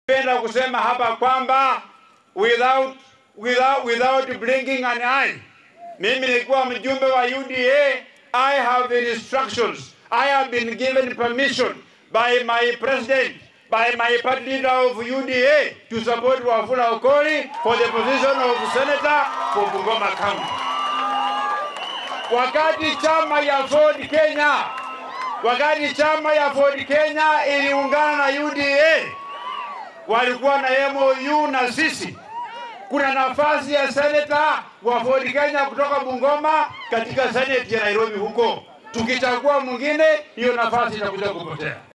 Penda kusema hapa kwamba without, without, without blinking an eye, mimi nilikuwa mjumbe wa UDA. I have the instructions. I have been given permission by my president, by my party leader of UDA to support Wafula Okoli for the position of senator for Bungoma County. Wakati chama ya Ford Kenya, wakati chama ya Ford Kenya iliungana na UDA, walikuwa na MOU na sisi kuna nafasi ya seneta wa Ford Kenya kutoka Bungoma katika seneti ya Nairobi huko. Tukichagua mwingine, hiyo nafasi itakuja kupotea.